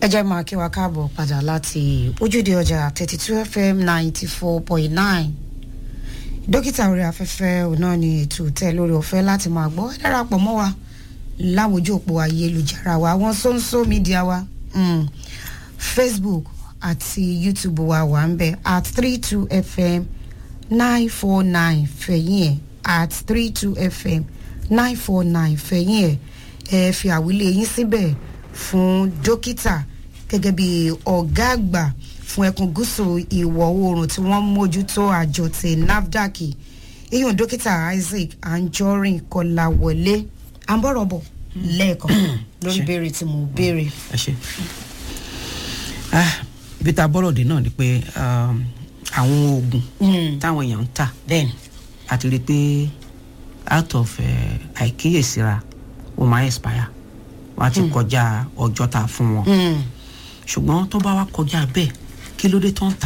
ẹ jẹ́ máa kí wa káàbọ̀ padà láti ojúde ọjà thirty two fm ninety four point nine dókítà orí afẹ́fẹ́ òun náà ni ètò tẹ́ lórí ọ̀fẹ́ láti máa gbọ́ ẹ darapọ̀ mọ́ wa láwọn ojú òpó ayélujára wa àwọn sóńsó mídíà wa mm, facebook àti youtube wa wà ń bẹ at three two fm nine four nine fẹ̀yìn ẹ̀ at three two fm nine four nine fẹ̀yìn ẹ̀ ẹ fi àwílé yín síbẹ̀ fún dókítà gẹ́gẹ́ bí ọ̀gá àgbà fún ẹkùn gúúsù ìwọ̀ oòrùn tí wọ́n mójútó àjọ ti nafdac iyùn dókítà isaac anjorin kọláwọlé àǹbọ̀rọ̀bọ̀ lẹ́ẹ̀kan lórí Ṣé. ìbéèrè tí mo béèrè. ẹ ṣe ah ibi tá a bọ́rọ̀ dé náà ni pé um, àwọn oògùn táwọn èèyàn ń tà bẹ́ẹ̀ni àti rí i pé out of eh, àìkíyèsíra ó máa expire wọ́n á ti kọjá ọjọ́ tá a fún wọn ṣùgbọ́n tó bá wá kọjá bẹ́ẹ̀ kí ló dé tó ń tà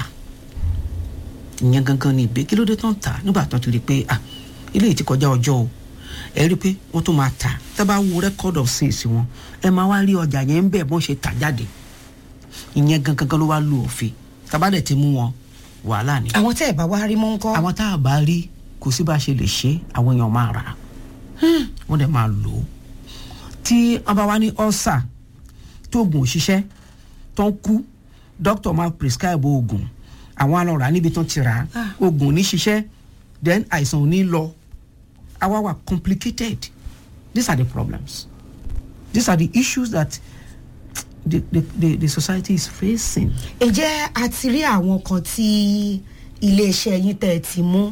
ìyẹn gangan ni ìbé kí ló dé tó ń tà nígbà tó ti rí i pé ah ilé yìí ti kọjá ọjọ́ o ẹ rí i pé wọ́n tún máa tà tá a bá wo record of sales wọn ẹ máa wá rí ọjà yẹn ń bẹ̀ bọ́n ṣe tà jáde ìyẹn gangan ló wá lu òfin tá a bá dẹ̀ ti mú wọn wàhálà ni àwọn tẹ́ ẹ̀ bá wá rí mọ́ ń kọ́. àwọn tá a bá rí kò sí bá a ṣe lè ṣe àwọn èèyàn máa rà á wọ́n dẹ̀ máa lò ó tí wọ́n bá wá ní ọ́sà tó oògùn òṣìṣẹ́ tó ń kú dókítà máa prescribe oògùn àwọn alọ́ra níbi tó ti rà á Ah. oògùn ò ní ṣiṣẹ́ then àìsàn ò ní lọ àwa wà complicated these are the problems these are the issues that the, the, the, the society is facing. ǹjẹ́ a ti rí àwọn kan tí iléeṣẹ́ yín tẹ̀ ti mú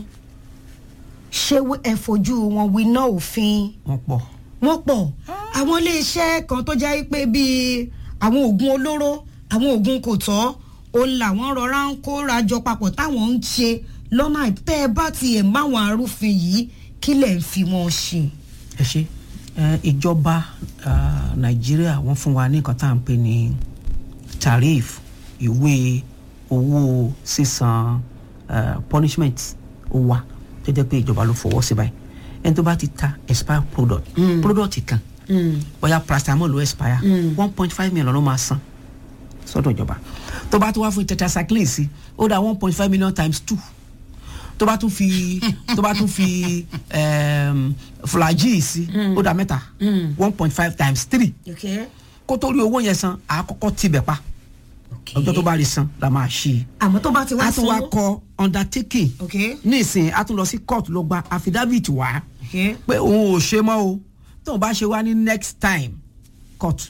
ṣé ẹ fojú wọn winá òfin wọ́n pọ̀ wọ́n pọ̀ àwọn iléeṣẹ́ kan tó jẹ́ pé bíi àwọn oògùn olóró àwọn oògùn kò tọ́ òun làwọn rọra ń kóra jọ papọ̀ táwọn ń ṣe lọ́nà àìpẹ́ ẹ bá tiẹ̀ máwọn arúfin yìí kí lẹ̀ ń fi wọn ṣe. ẹ ṣe ẹ, ìjọba ah, nàìjíríà wọ́n fún wa ní nǹkan tá à ń pè ní tariff ìwé owó sísan ah, punishment ó wà tó jẹ́ pé ìjọba ló fọwọ́ sí báyìí ẹni tó bá ti ta expire product product kan bóyá paracetamol ló expire one point five million ló máa san sọ́dọ̀ ìjọba tó bá tún wá fún tetracycline sí ó dá one point five million times two tó bá tún fi tó bá tún fi um, flagyl sí ó dá mẹ́ta one point five times three kó tó rí owó yẹn san àkọ́kọ́ tibẹ̀ pa ọjọ́ tó bá rí san la máa ṣí i àmọ́ tó bá ti wá a tún wá sanwó. kọ undertaking Okay. nísìnyí a tún lọ sí court lọ gba affidavit wá Okay. pé òun ò ṣe mọ́ o tóun bá ṣe wá ní next time court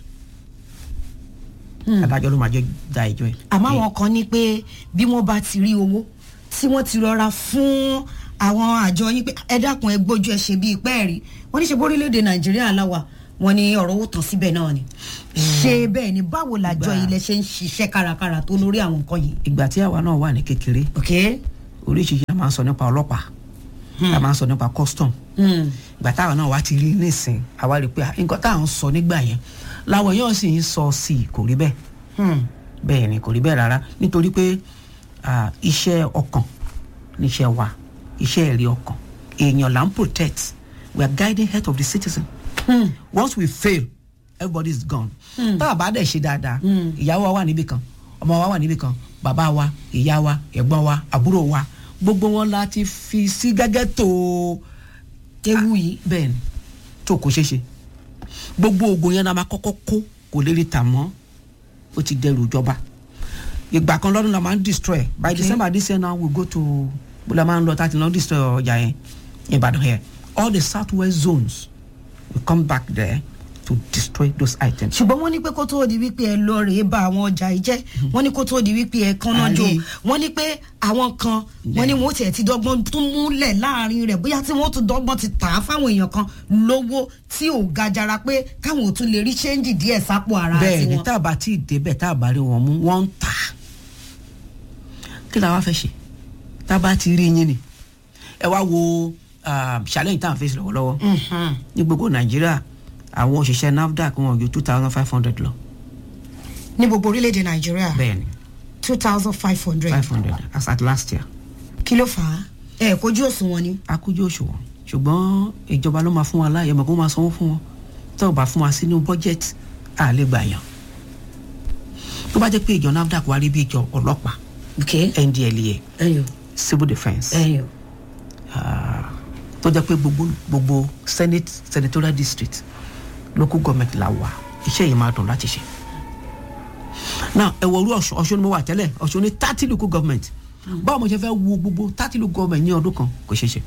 adájọ́ ló máa jẹ́ da ẹjọ́ ẹ̀. àmọ́ àwọn kan ní pé bí wọ́n bá ti rí owó tí wọ́n ti rọra fún àwọn àjọ yín pé ẹ dákun ẹ gbójú ẹ ṣe bí ipẹ́ rí wọ́n ní ṣe bórílẹ̀‐èdè nàìjíríà láwà wọ́n ní ọ̀rọ̀ owó tán síbẹ̀ náà ni ṣé bẹ́ẹ̀ ni báwo làjọ Gbà. ilẹ̀ ṣe ń ṣiṣẹ́ kárakára tó lórí àwọn nǹkan yìí. ìgbà tí àwa náà wà ní kékeré ok oríṣiríṣi a máa ń sọ nípa ọlọ́pàá a máa ń sọ nípa custom Hmm. ìgbà táwa náà wá ti rí nísìn àwa rí i pé ah, nǹkan tá à ń sọ nígbà yẹn làwọn èèyàn sì ń sọ sí i kò rí bẹ́ẹ̀ Hmm. bẹ́ẹ̀ ni kò rí bẹ́ẹ̀ rárá nítorí pé ah, iṣẹ́ ọkàn níṣẹ́ wa iṣẹ́ ẹ̀rí ọkàn èèyàn là ń protect we are guiding health of the citizen Hmm. once we fail everybody is gone tá a bá dẹ̀ ṣe dáadáa ìyàwó wa wà níbì kan ọmọ wa wà níbì kan bàbá wa ìyá wa ẹ̀gbọ́n wa àbúrò wa gbogbo wọn la ti fi sí gẹ́gẹ́ tó ewu yìí bẹ́ẹ̀ ni tó kò ṣeé ṣe gbogbo oògùn yẹn la máa kọ́kọ́ kó kò lè rí tà mọ́ ó ti dẹrù ìjọba ìgbà kan lọ́dún la máa ń destroy by Okay. december this year now we go to bó la máa ń lọ tá a ti lọ destroy ọjà yẹn ìbàdàn here all the south west zones we come back there to destroy those items. ṣùgbọ́n wọ́n ní pé kó tóó di wípé ẹ lọ rèé ba àwọn ọjà yìí jẹ́ wọ́n ní kó tóó di wípé ẹ kánná jò Àrí. wọ́n ní pé àwọn kan wọ́n ní wọ́n tiẹ̀ ti dọ́gbọ́n tún múlẹ̀ láàrin rẹ̀ bóyá tí wọ́n tún dọ́gbọ́n ti tà á fáwọn èèyàn kan lówó tí ò ga jara pé káwọn ò tún lè rí ṣéǹjì díẹ̀ sápò ara bẹ́ẹ̀ ni tiwọn. tá a bá tí ì débẹ̀ tá a bá rí wọn mú wọ́n ń tà á kí la wá fẹ́ ṣe tá a bá ti rí yín ni ẹ wá wo ah, challenge tá à ń fèsì lọ́wọ́lọ́wọ́ Mhm. ní gbogbo nàìjíríà àwọn òṣìṣẹ́ nafdac wọn ju two thousand five hundred lọ ní gbogbo orílẹ̀-èdè nàìjíríà bẹ́ẹ̀ ni two thousand five hundred five hundred as at last year kí ló fà á ẹ kojú òṣùwọ̀n ni. akójú òṣùwọ̀n ṣùgbọ́n ìjọba ló máa fún wa láàyè mọ̀ kó máa sanwó fún wọn tó o bá fún wa sínú budget à lè gbà yàn tó bá jẹ́ pé ìjọ nafdac wá rí bí ìjọ ọlọ́pàá ok ndlea ẹyọ civil defence ẹyọ ah, tó jẹ́ pé gbogbo gbogbo senate senatorial district local government la wà iṣẹ́ yìí máa dùn láti ṣe now ẹ̀wọ̀ orú ọ̀ṣun ọ̀ṣun ni mo wà tẹ́lẹ̀ ọ̀ṣun ní thirty local government báwo mo ṣe fẹ́ wo gbogbo thirty local government ní ọdún kan kò ṣeé ṣe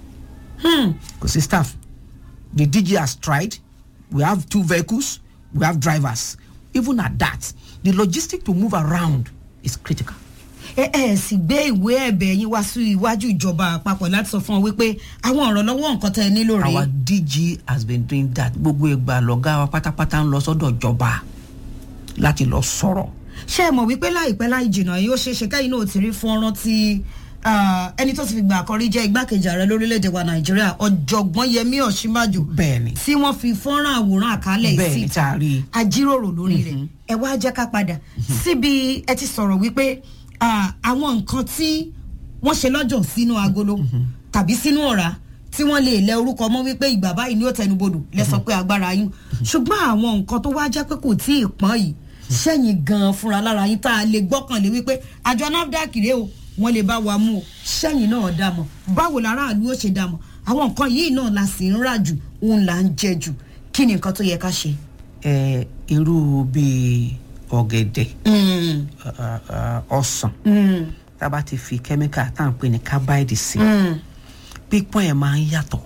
kò sí staff the dg has tried we have two vehicles we have drivers even at that the logistic to move around is critical. ẹ ẹ sì gbé ìwé ẹ̀bẹ̀ yín wá sí iwájú ìjọba àpapọ̀ láti sọ fún ọ wípé àwọn ọ̀rọ̀ lọ́wọ́ nǹkan tẹ́ ẹ nílò our rèé dg has been doing that gbogbo ìgbà lọ́gá wa pátápátá ń lọ sọ́dọ̀ ìjọba láti lọ sọ̀rọ̀ ṣé ẹ mọ̀ wípé láìpẹ́ láì jìnnà yóò ṣeé ṣe kẹ́yìn náà ti rí fọ́nrán tí ah, ẹni tó ti fi gbà àkọ́rí jẹ́ igbákejì ààrẹ lórílẹ̀‐èdè wa nàìjíríà ọ̀jọ̀gbọ́n yẹmí ọ̀ṣímájò bẹ́ẹ̀ni tí wọ́n fi fọ́nrán àwòrán àkálẹ̀ bẹ́ẹ̀ni síta tá a rí i ajíròrò lórí rẹ̀ ẹ wá jẹ́ ká padà síbi ẹ ti sọ̀rọ̀ wípé ah, àwọn nǹkan tí wọ́n ṣe lọ́jọ́ sínú agolo tàbí sínú ọ̀rá tí wọ́n lè lẹ orúkọ mọ́ wípé ìgbà báyìí ni ó tẹnubodò lẹ́sọ̀ pé agbára yín ṣùgbọ́n àwọn nǹkan tó wá jẹ́ pé kò tí ì pọ́n yìí sẹ́yìn gan-an fúnra lára yín tá a lè gbọ́kànlé wípé àjọ nafdac rèé o wọ́n lè bá wa mú o sẹ́yìn náà dá mọ̀ báwo làráàlú ó ṣe dá mọ̀ àwọn nǹkan yìí náà la sì ń rà jù òun là ń jẹ jù kí ni nǹkan tó yẹ ká ṣe. ẹ irú bíi ọ̀gẹ̀dẹ̀ Mm, ah, ah, ọsàn mm, tá a bá ti fi kẹ́míkà tá à ń pè ní carbide sí mm. pípọ́n ẹ̀ máa ń yàtọ̀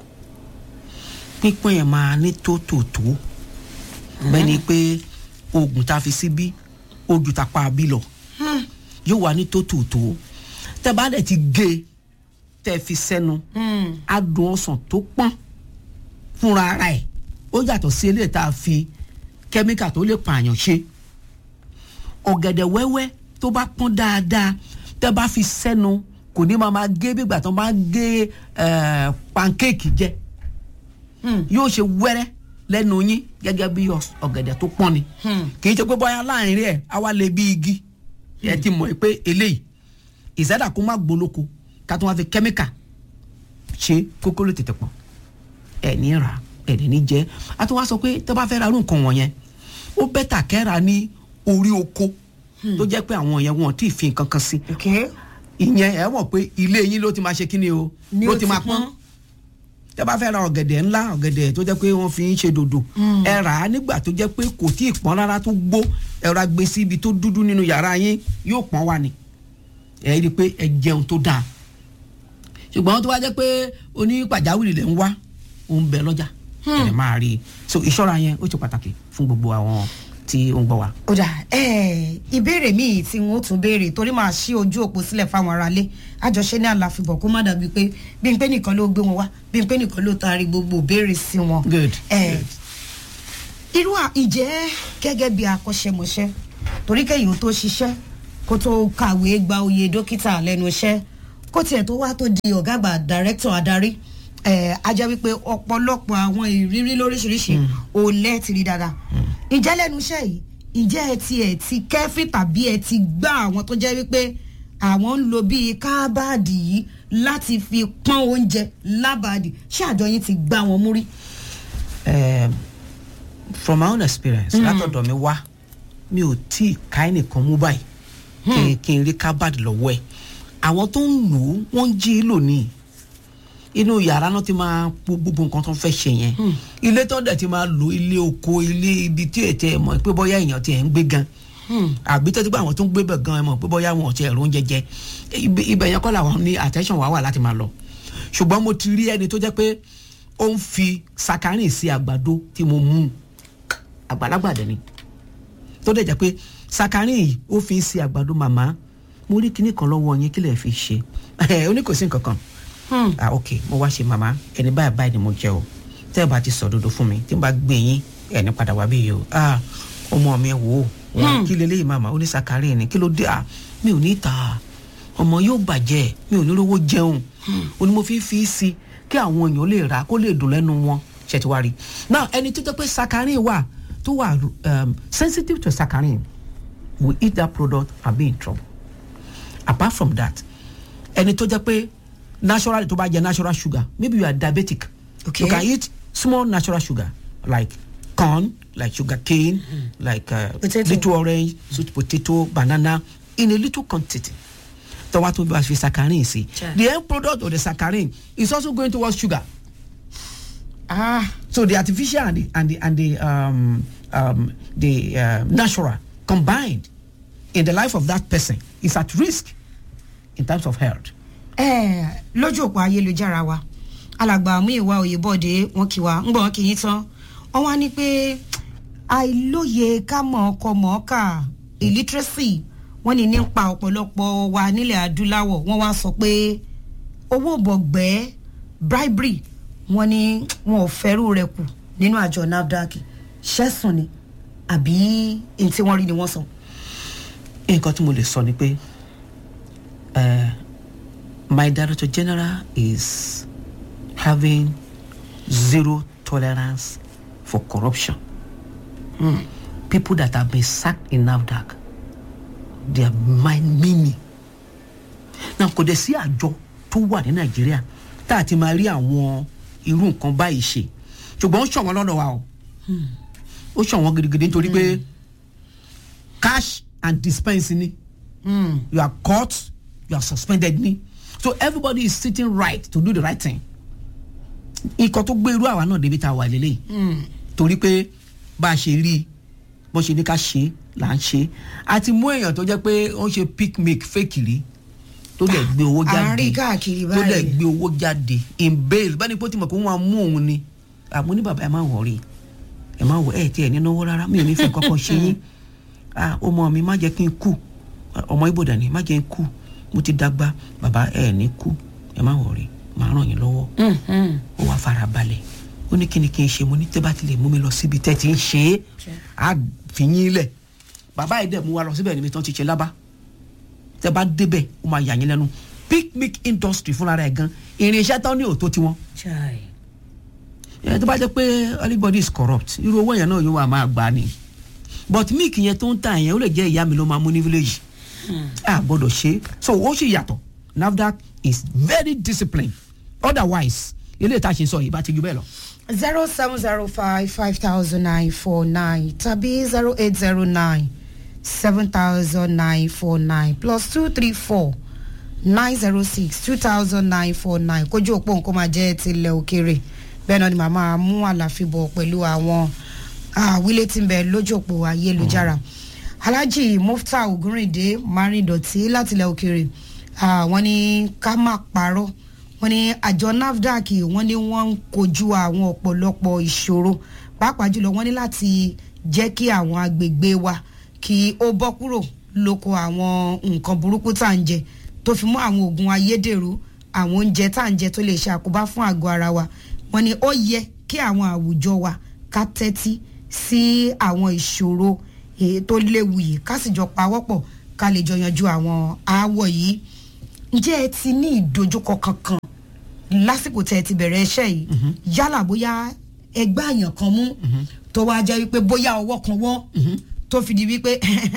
pípọ́n ẹ̀ máa ní tótòtó bẹ́ẹ̀ ni pé oògùn tá a fi síbí ojú ta pa bí lọ Hmm. yóò wá ní tótòtó tẹ́ bá dẹ̀ ti gé e tẹ́ fi sẹ́nu Mm. adùn ọsàn tó pọ́n fúnra ara ẹ̀ ó yàtọ̀ sí eléyìí tá a fi kẹ́míkà tó lè pààyàn ṣe ọ̀gẹ̀dẹ̀ wẹ́wẹ́ tó bá pọ́n dáadáa tẹ́ bá fi sẹ́nu kò ní máa máa gé bí ìgbà tó máa gé eh, pankéèkì jẹ Hmm. yóò ṣe wẹ́rẹ́ lẹ́nu yín gẹ́gẹ́ bí ọs- ọ̀gẹ̀dẹ̀ tó pọ́n ni Hmm. kì í ṣe pé bóyá láàrin rẹ̀ á wá lè bí igi ẹ ti mọ̀ pé eléyìí ìsẹ́dà kó má gbolóko ká tó wá fi kẹ́míkà ṣe kókó ló tètè pọ̀ ẹ̀ ní ra ẹ̀ ní ní jẹ́ a tún wá sọ pé tó bá fẹ́ ra irú nǹkan wọ̀nyẹn ó bẹ́tà kẹ́ra ní orí oko tó jẹ́ pé àwọn yẹn wọn ò tí ì fi nǹkan kan sí ok ìyẹn ẹ mọ̀ pé ilé yín ló ti máa ṣe kí ni o Ni ló ó ti ti máa pọ́n. pọ́n tẹ bá fẹ́ ra ọ̀gẹ̀dẹ̀ ńlá ọ̀gẹ̀dẹ̀ tó jẹ́ pé wọ́n fi ń ṣe dòdò ẹ rà á nígbà tó jẹ́ pé kò tí ì pọ́n rárá tó gbó ẹ ra gbé sí ibi tó dúdú nínú yàrá yín yóò pọ́n wá ni ẹ rí i pé ẹ jẹun tó dáa ṣùgbọ́n tó wá jẹ́ pé oní pàjáwìrì lẹ̀ ń wá òun bẹ lọ́jà ẹ lè máa rí i so ìṣọ́ra yẹn ó ṣe pàtàkì fún gbogbo àwọn tí ó ń gbọ́ wa. ó dà ẹ ìbéèrè míì tí wọn ó tún béèrè torí máa ṣí ojú òpó sílẹ̀ fáwọn aráalé àjọṣe ní àlàfíbọ̀ kó má dàbí pé bí n pé nìkan ló gbé wọn wá bí n pé nìkan ló taari gbogbo béèrè sí wọn. Good. ẹ irú à- ǹjẹ́ gẹ́gẹ́ bí akọ́ṣẹ́mọṣẹ́ torí kẹ́yìn ó tó ṣiṣẹ́ kó tó kàwé gba oyè dókítà lẹ́nu iṣẹ́ kó tiẹ̀ tó wá tó di ọ̀gá àgbà dàrẹ́kítọ̀ adarí ẹ̀ á jẹ́ wípé ọ̀pọ̀lọpọ̀ àwọn ìrírí lóríṣiríṣi ò lẹ́ẹ̀tì rí dáadáa ǹjẹ́ lẹ́nu iṣẹ́ yìí ǹjẹ́ ẹ ti ẹ̀ ti kẹ́fì tàbí ẹ ti gbá àwọn tó jẹ́ wípé àwọn ń lo bíi kábàdì yìí láti fi pọ́n oúnjẹ lábàdì ṣé àjọ yín ti gbá wọn mú rí. um, from my own experience látọ̀dọ̀ mi wá mi ò tí ì ká ẹnìkan mú báyìí kí n- kí n rí kábàdì lọ́wọ́ ẹ̀ àwọn tó ń lò ó wọ́n ń jí lò ní inú yàrá náà ti máa po gbogbo nǹkan tó ń fẹ́ ṣe yẹn ilé tó ń dẹ̀ ti máa lò ilé oko ilé ibi tí ẹ̀ tẹ́ ẹ̀ mọ̀ pé bóyá èèyàn ti ẹ̀ ń gbé gan àbí tó ti gbọ́ àwọn tó ń gbé bẹ̀ gan ẹ̀ mọ̀ pé bóyá wọn ò ti ẹ̀rọ oúnjẹ jẹ ibẹ̀ ibẹ̀ yẹn kọ́ làwọn ní attention wà wà láti máa lọ ṣùgbọ́n mo ti rí ẹni tó jẹ́ pé ó ń fi sakarin sí àgbàdo tí mo mú àgbàlagbà dẹ̀ ni tó dẹ̀ jẹ́ pé sakarin yìí ó fi ń sí àgbàdo màmá mo rí kinní kan lọ́wọ́ yín kí lè fi ṣe ó ní kò sí nǹkan kan ah ok mo wá ṣe màmá ẹni báyìí báyìí ni mo jẹ o tẹ́ ẹ bá ti sọ òdodo fún mi tí n bá gbé yín ẹni padà wá bí yìí o ah ọmọ mi wò ó wọn kí leléyìí màmá ó ní sakarin ni kí ló dé ah mi ò ní ta ọmọ yóò bàjẹ́ mi ò ní rówó jẹun ó ní mo fi ń fi í sí kí àwọn èèyàn lè rà kó lè dùn lẹ́nu wọn ṣe ti wá rí now ẹni tó jẹ́ pé sakarin wà tó wà um, sensitive to sakarin will eat that product and be in trouble apart from that ẹni tó jẹ́ pé naturally tó bá jẹ natural sugar maybe you are diabetic Okay. you can eat small natural sugar like corn like sugar cane like uh, Potato. little orange sweet potato banana in a little quantity tọ́wá tó bí wàá fi saccharin sí Sure. the end product of the saccharin is also going towards sugar ah so the artificial and the and the and the um, um, the uh, natural combined in the life of that person is at risk in terms of health. ẹ lójú òpó ayélujára wa alàgbà mú ìwà òyìnbọdè wọn kì wá ń gbọ wọn kì í tán wọn wá ní pé àìlóye ká mọ ọkọ mọọkà illiteracy wọn ní nípa ọ̀pọ̀lọpọ̀ wa nílẹ̀ adúláwọ̀ wọn wá sọ pé owó bọ̀gbẹ́ bribery wọn ní wọn ò fẹ́rù rẹ̀ kù nínú àjọ nafdac ṣẹ́sùn ni àbí ní tí wọ́n rí ni wọ́n sọ. nǹkan tí mo lè sọ ni pé uh, my director general is having zero tolerance for corruption. People that have been sacked in NAFDAC, they are mind meaning. Now kò dẹ̀ sí àjọ tó wà ní Nàìjíríà tá a ti máa rí àwọn irú nǹkan báyìí ṣe ṣùgbọ́n ó ṣọ̀wọ́n lọ́dọ̀ wa o ó ṣọ̀wọ́n gidigidi nítorí pé cash and dispense ni Mm. you are caught you are suspended ni so everybody is sitting right to do the right thing ikọ̀ tó gbé irú àwa náà débi tá a wà lélẹ́yìí Mm. torí pé bá a ṣe rí i bó ṣe ní ká ṣe é là ń ṣe é a ti mú èèyàn tó jẹ́ pé ó ń ṣe picnic fake rí tó dẹ̀ gbé owó à ń jáde rí káàkiri tó dẹ̀ báyìí. gbé owó jáde in bail bá ní pé ó ti mọ̀ pé wọ́n á mú òun ni àmọ́ ní bàbá ẹ má wọ̀rí ẹ má wọ ẹ tí ẹ ní náwó rárá mi ò ní fi kọ́kọ́ ṣe yín ah ọmọ mi má jẹ́ kí n kú ọmọ ibo dání má jẹ́ n kú mo ti dàgbà bàbá ẹ ní kú ẹ má wọ̀rí màá ràn yín lọ́wọ́ Mhm. ó wá fara balẹ̀ ó ní kí ni kí n ṣe mo ní tẹ́ bá ti lè mú mi lọ síbi tẹ́ ti ń ṣe é á fi yín lẹ̀ bàbá yìí dẹ̀ mú wa lọ síbẹ̀ níbi tán ti ṣe lábá tẹ́ bá débẹ̀ ó máa yà yín lẹ́nu picnic industry fúnra rẹ̀ gan irinṣẹ́ tán ní òtó tiwọn Chai. ẹ tó bá jẹ́ pé everybody is corrupt irú owó yẹn náà yóò wà máa gbà ni but milk yẹn tó ń tà yẹn ó lè jẹ́ ìyá mi ló máa mú ní village a gbọ́dọ̀ ṣe so ó sì yàtọ̀ nafdac is very disciplined otherwise eléyìí tá a ṣe sọ yìí bá ti ju bẹ́ẹ̀ lọ. zero seven zero five five thousand nine four nine tàbí zero eight zero nine seven thousand nine four nine plus two three four nine zero six two thousand nine four nine kójú òpó nǹkan máa jẹ́ tilẹ̀ òkèrè bẹ́ẹ̀ náà ni màmá mú àlàfíbọ̀ pẹ̀lú àwọn àwílé tí ń bẹ lójú òpó ayélujára alhaji mufta ogunrinde marindoti látilẹ̀ òkèrè ah, wọ́n ní ká má parọ́ wọ́n ní àjọ nafdac wọ́n ní wọ́n ń kojú àwọn ọ̀pọ̀lọpọ̀ ìṣòro pàápàá jùlọ wọ́n ní láti jẹ́ kí àwọn agbègbè wa kí ó bọ́ kúrò lóko àwọn nǹkan burúkú tá à ń jẹ tó fi mú àwọn oògùn ayédèrú àwọn oúnjẹ tá à ń jẹ tó lè ṣe àkóbá fún àgọ́ ara wa wọ́n ní ó yẹ kí àwọn àwùjọ wa ká tẹ́tí sí àwọn ìṣòro èyí tó léwu yìí ká sì jọ pawọ́pọ̀ ká lè jọ yanjú àwọn aáwọ̀ yìí ǹjẹ́ ẹ ti ní ìdojúkọ kankan lásìkò tẹ́ ẹ ti bẹ̀rẹ̀ iṣẹ́ yìí yálà bóyá ẹgbẹ́ àyàn kan mú tó wá jẹ́ wípé bóyá ọwọ́ kan wọ́ tó fi di wípé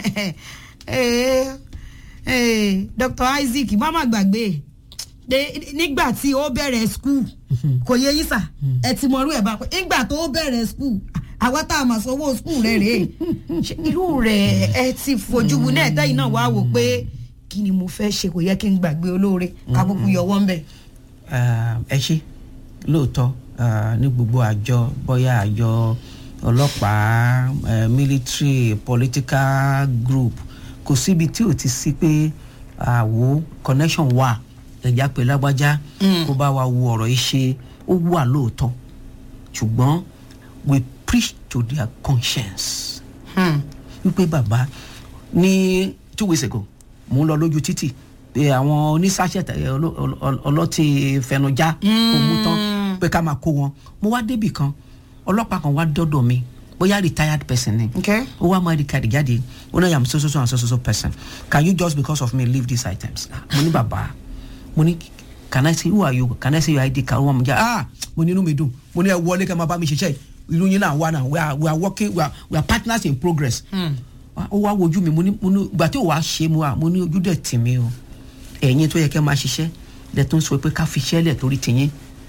eh, eh, Dr. Isaac má má gbàgbé de nígbà tí ó bẹ̀rẹ̀ skul kò yẹ yín sà ẹ ti mọ̀rú ẹ̀ bá pẹ́ nígbà tó bẹ̀rẹ̀ skul àwa tá a mà sanwó skul rẹ̀ rèé Ṣé irú rẹ̀ ẹ ti fojú wu náà tẹ́yìn náà wá wò pé kí ni mo fẹ́ ṣe kò yẹ kí n gbàgbé olóore kábùkù yọwọ́ ń bẹ̀. Ah, ẹ ṣe lóòótọ́ ah, ní gbogbo àjọ bóyá àjọ ọlọ́pàá eh, military political group kò síbi tí ò ti sí pé àwo connection wà ẹ̀já pé lágbájá kó bá wa wo ọ̀rọ̀ yìí ṣe ó wà lóòótọ́ ṣùgbọ́n we preach to their conscience wípé bàbá ní two weeks ago mò ń lọ lójú títì pé àwọn oníṣàṣẹ ọlọ́tì fẹnujá kò mú tán pé ká máa kó wọn mo wá débì kan ọlọ́pàá kan wá dọ́dọ̀ mi bóyá retired person ni Okay. ó wá máa di kàdí jáde ó náà yàm so so so and so so so person can you just because of me leave these items Ah, mo ní bàbá mo ní can I say who are you can I say your ID card ó wà mí já ah mo ní inú mi dùn mo ní ẹ wọlé kẹ́ máa bá mi ṣiṣẹ́ irú yín náà wà náà we are we are working we are we are partners in progress ó wá wojú mi mo ní mo ní ìgbà tí ò wá ṣe mu à mo ní ojú dẹ̀ tì mí o ẹ̀yin tó yẹ kẹ́ máa ṣiṣẹ́ dẹ̀ tó ń sọ pé ká fi iṣẹ́ lẹ̀ torí tìyín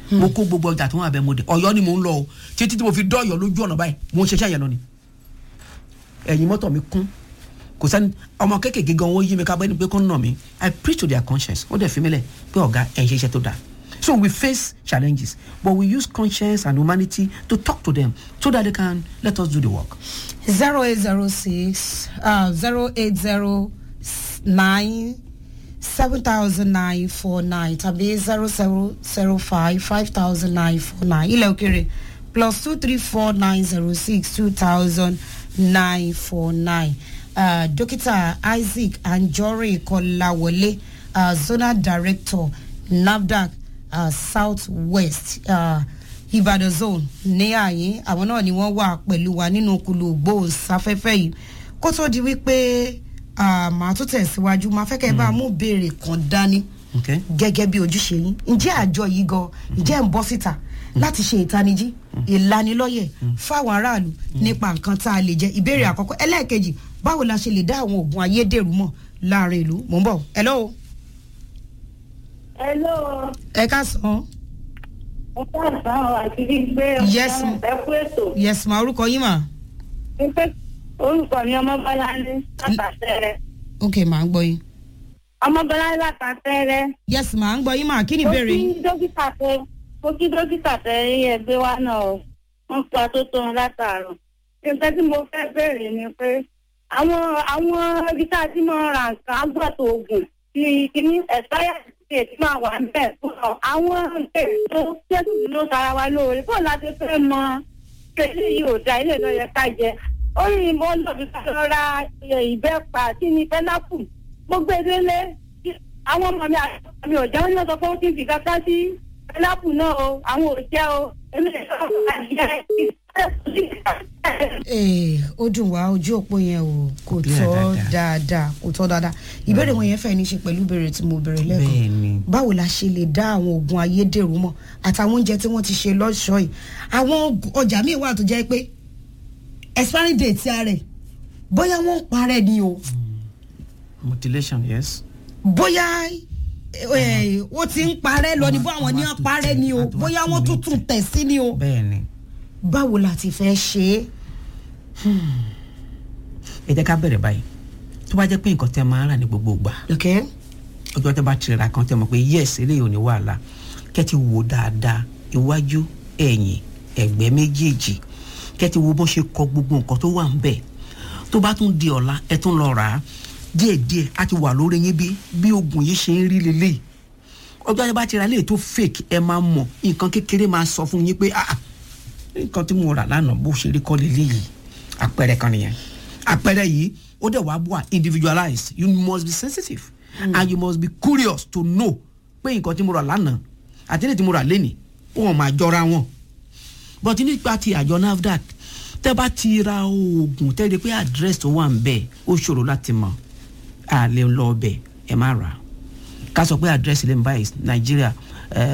mo kó gbogbo ọjà tó wà bẹ́ẹ̀ mo dé ọ̀yọ́ ni mo ń lọ o títí tí mo fi dọ́ọ̀yọ́ lójú ọ̀nà báyìí mo ń ṣiṣẹ́ yẹn lọ ni ẹ̀yìn mọ́tò mi kún kò sẹ́ni ọmọ kéékèèké gan wọ́n yí mi ká bẹ́ẹ̀ ni pé kó ń nà mí i preach to their conscience ó dẹ̀ fi mí lẹ̀ pé ọ̀gá ẹ̀ ń ṣe iṣẹ́ tó dáa so we face challenges but we use conscience and humanity to talk to them so that they can let us do the work. zero eight zero six zero eight zero nine seven thousand nine four nine tàbí zero zero zero five five thousand nine four nine ilẹ̀ òkèrè plus two three four nine zero six two thousand nine four nine dókítà isaac anjore kọláwọlé uh, zonal director nafdac uh, south west uh, ìbàdàn zone ní àyín àwọn náà ni wọ́n wà pẹ̀lú wa nínú kulu gbòòsáfẹ́fẹ́ yìí kó tó di wípé màá tún tẹ̀síwájú máa fẹ́ kẹ́ ẹ bá mú béèrè kan dání okay. gẹ́gẹ́ bí ojúṣe yín ǹjẹ́ àjọ yìí gan ǹjẹ́ ń bọ́ síta láti ṣe ìtanijí ìlanilọ́yẹ̀ fáwọn aráàlú nípa nǹkan tá a lè jẹ ìbéèrè àkọ́kọ́ ẹlẹ́ẹ̀kejì báwo la ṣe lè dá àwọn oògùn ayédèrú mọ̀ láàrin ìlú mò ń bọ̀ hello. hello. ẹ káàsán. ẹ káàsán àti gbígbé Yes, ọ̀sán ma. ẹ kú ètò. yes ma orúkọ yín mà. Mo fẹ́- orúkọ mi ọmọbọ́láńdé látàtẹ́rẹ́. ok màá ń gbọ́ yín. ọmọbọ́láńdé látàtẹ́rẹ́. yes màá ń gbọ́ yín mà kí ni mo ìbéèrè kí yín. dókítà tẹ mo kí dókítà tẹ rí ẹgbẹ́ wa náà o wọ́n pa tó tó wọn látàárọ̀. nǹkan tí mo fẹ́ béèrè ni pé àwọn àwọn ibi tá a ti máa ra nǹkan agbọ́tò oògùn ti kíní ẹ̀sáyà ti ti máa wà níbẹ̀ fún ọ. àwọn nǹkan tó tẹ́sí ló sara wa lóore bó láti fẹ́ mọ pé eléyìí ò da ilé náà yẹ ká jẹ. ó ní mo ń lọ bí ká lọ ra ìbẹ́pà àti ní pẹ́nápù mo gbé délé àwọn ọmọ mi àti ọmọ mi ò jẹ́ wọ́n ní wọ́n sọ pé ó ti fi kankan sí pẹ́nápù náà o àwọn ò jẹ́ o èmi lè sọ fún àjẹ́ ee ó dùn wá ojú òpó yẹn o kò Clear tọ́ dáadáa. dáadáa kò tọ́ dáadáa ìbéèrè wọn yẹn fẹ́ ní í ṣe pẹ̀lú ìbéèrè tí mo béèrè lẹ́kọ̀ọ́ bẹ́ẹ̀ni báwo la ṣe lè dá àwọn oògùn ayédèrú mọ̀ àtàwọn oúnjẹ tí wọ́n ti ṣe lọ́ṣọ̀ọ́ yìí àwọn ọjà míì wà tó jẹ́ pé expiry date rẹ̀ bóyá wọ́n ń parẹ́ ni o mutilation yes. bóyá eh, ó ti ń parẹ́ lọ ni bó àwọn ní wọ́n parẹ́ ni o bóyá wọ́n tún tún tẹ̀ sí ni o bẹ́ẹ̀ni báwo la ti fẹ́ ṣe é. ẹ jẹ́ ká bẹ̀rẹ̀ báyìí tó bá jẹ́ pé nǹkan tẹ́ máa ń rà ní gbogbo ìgbà okay? ọjọ́ tẹ́ bá tirẹ̀ ra kan tẹ́ mọ̀ pé yes eléyìí ò ní wàhálà kẹ́ ti wò dáadáa iwájú ẹ̀yìn ẹ̀gbẹ́ méjèèjì kẹ́ ti wo bó ṣe kọ gbogbo nǹkan tó wà ń bẹ̀ tó bá tún di ọ̀la ẹ tún lọ rà á díẹ̀díẹ̀ á ti wà lórí yín bí bí oògùn yìí ṣe ń rí lélẹ̀ ọjọ́ tẹ́ bá ti ra léyìí tó fake ẹ máa mọ̀ nǹkan kékeré máa sọ fún yín pé ah ah, nǹkan tí mo rà lánàá bó ṣe rí kọ́ lélẹ́yìí àpẹẹrẹ kan nìyẹn àpẹẹrẹ yìí ó dẹ̀ wá wà individualized you must be sensitive mm. and you must be curious to know pé nǹkan tí mo rà lánàá àti ní tí mo rà lénìí wọn máa jọra wọn but nípa ti àjọ nafdac tẹ́ bá ti ra oògùn tẹ́ rí i pé address tó wà ń bẹ̀ ó ṣòro láti mọ̀ a lè lọ ọbẹ̀ ẹ má rà á ká sọ pé address ilé mi báyìí nàìjíríà